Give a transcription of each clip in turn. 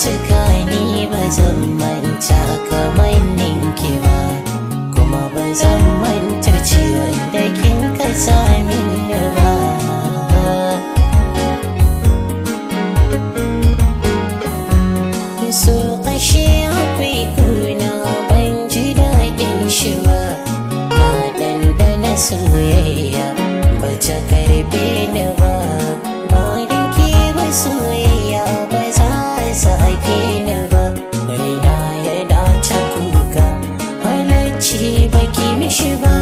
cika ni ba zan manta kamar ninki ba kuma ba zan manta ciwon da kin ka sami ba so ashe akwai kuna ban ji daɗin shi ba na ɗanɗana soyayya ba ta karbe ni ba ba da ke ba soyayya ba za a sake ni ba raina ya dace kuka halacci ba ki mishi ba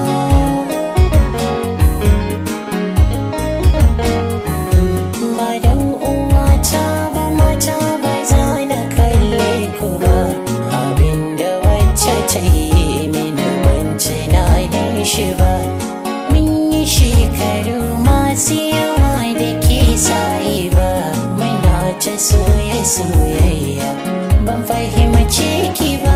ba dan uwata ba mata ba za na kalle ku ba abinda wacce ta yi mini wance na da shi ba mun yi shekaru masu yawa da ke sayi ba muna ta soya soyayya ban fahimci ki ba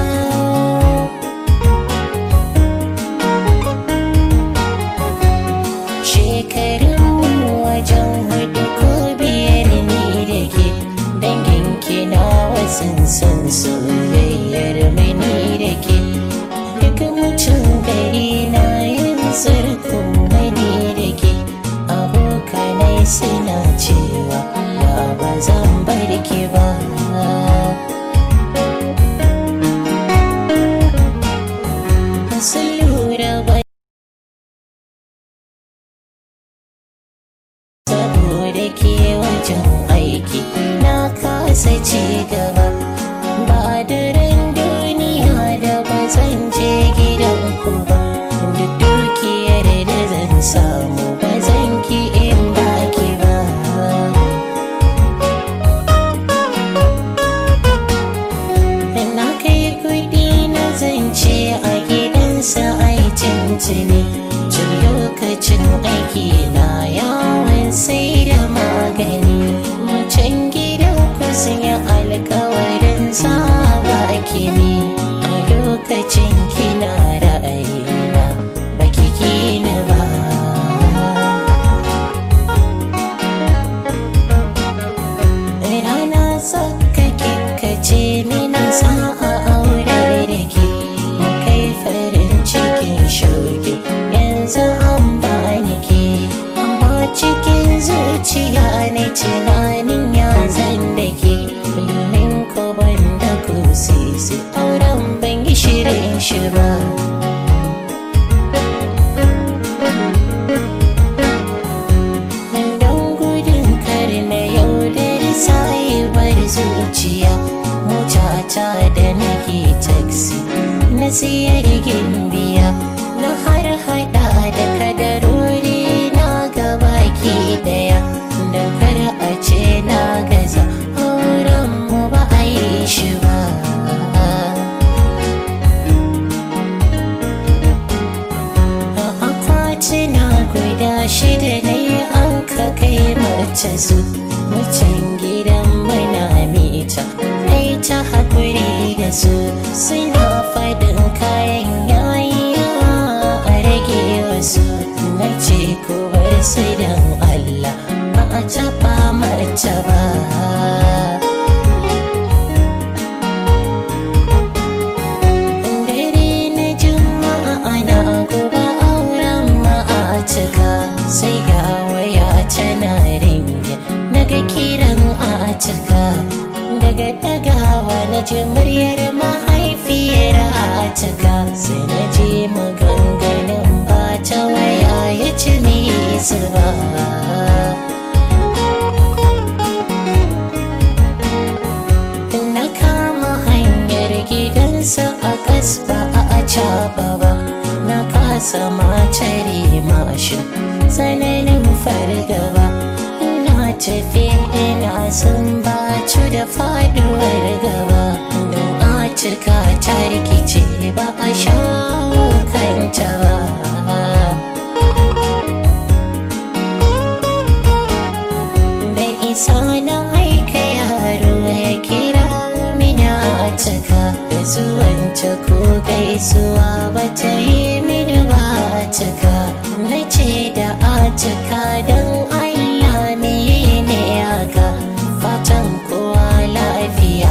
shekarun wajen hudu ko biyar ni da ke dangin ki na wasan san soyayyar mani da ke duk mutum gari na yin sarkun mani da ke abokanai suna cewa ba ba zan bar ki ba sun lura ba saboda ke wajen aiki na kasa ci gaba ba daren duniya da ba zan je gidan ku ba duk dukiyar da zan samu ba zan ki in baki ba na kai kudi na zance a gidansa ai tuntuni tun lokacin aiki na yawon sai da magani macen gidan ku sun yi alkawarin saba kimi a lokacin kina ra'ayina baki kina ba rana saka kikace mina sa'a aure da ke kai farin cikin shuki yanzu an bani ke amma cikin zuciya ne tunanin ya zan da ke domin ko ban da ku sisi auren ban yi shirin shi ba don gudun kar na yaudar sahibar zuciya motata da nake taxi na siyar gimbiya na har hada da kadarori na gabaki daya da kar a ce na gaza auren mu ba a yi shi ba akwatuna guda shida ne an ka kai mace su mutan gidan mana mita ai ta haƙuri da su suna faɗin kayan yayi a rage wasu na ce ko bar su don Allah ba a taɓa mace ba dare na juma'a ana gobe auren ma'atika sai ga waya tana ringe naga kiran atika daga dagawa na ji muryar mahaifiyar atika sai na ji maganganun ba ta waya ya ci nisa ba na kama hanyar gidansa a kasba a acaba ba na kasa macari mashin tsananin fargaba ina tafi ina sun bacu da faduwar gaba don a cika ta rikice ba a shawo kanta ba da isa na aika yaro ya kira mina cika da zuwanta ko gaisuwa ba ta yi mini ba cika na ce da a cika don allah me ne haka fatan kowa lafiya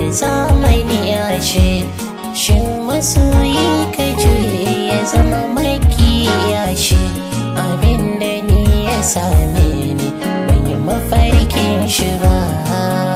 zamani ya ce shin masoyi ka juye ya zama makiya shi abinda ni ya same ni ban yi mafarkin shi ba